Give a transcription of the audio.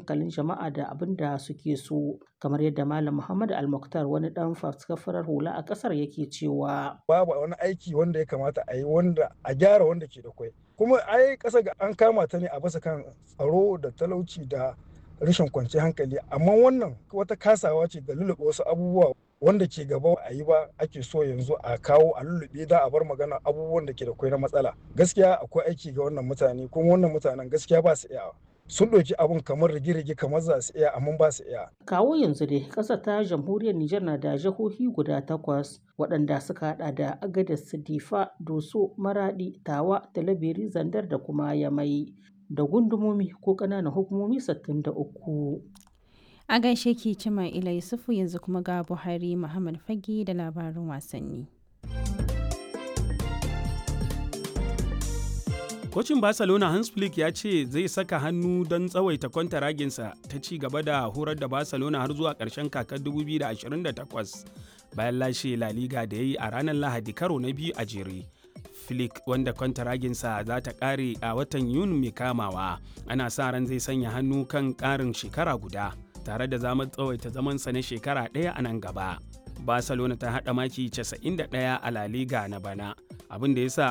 hankalin jama'a da abin da suke so kamar yadda malam muhammad almuktar wani dan farar hula a kasar yake cewa babu wani aiki wanda ya kamata a yi wanda a gyara wanda ke da kwai kuma ai kasa ga an kama ta ne a basa kan tsaro da talauci da rashin kwanciyar hankali amma wannan wata kasawa ce da lulluɓe wasu abubuwa wanda ke gaba a yi ba ake so yanzu a kawo a lullube da a bar magana abubuwan da ke da kwai na matsala gaskiya akwai aiki ga wannan mutane kuma wannan mutanen gaskiya ba su iya sun ɗauki abun kamar rige-rige kamar za su iya amma ba su iya. Kawo yanzu dai ƙasar ta jamhuriyar Nijar na da jihohi guda takwas waɗanda suka haɗa da Agadez, Difa, Doso, Maradi, Tawa, Talabiri, Zandar da kuma Yamai da gundumomi ko ƙananan hukumomi 63. A gaishe ki Cima Ila Yusufu yanzu kuma ga Buhari Muhammad Fage da labarin wasanni. Kocin Barcelona Hans Flick ya ce zai saka hannu don tsawaita kwantaraginsa ta ci gaba da horar da Barcelona har zuwa ƙarshen kakar 2028 bayan lashe La Liga da ya yi a ranar Lahadi karo na biyu a jere. Flick wanda kwantaraginsa za ta ƙare a watan Yuni mai kamawa ana sa ran zai sanya hannu kan ƙarin shekara guda tare da zamar tsawaita zamansa na shekara ɗaya a nan gaba. Barcelona ta haɗa maki 91 a La Liga na bana abin da ya sa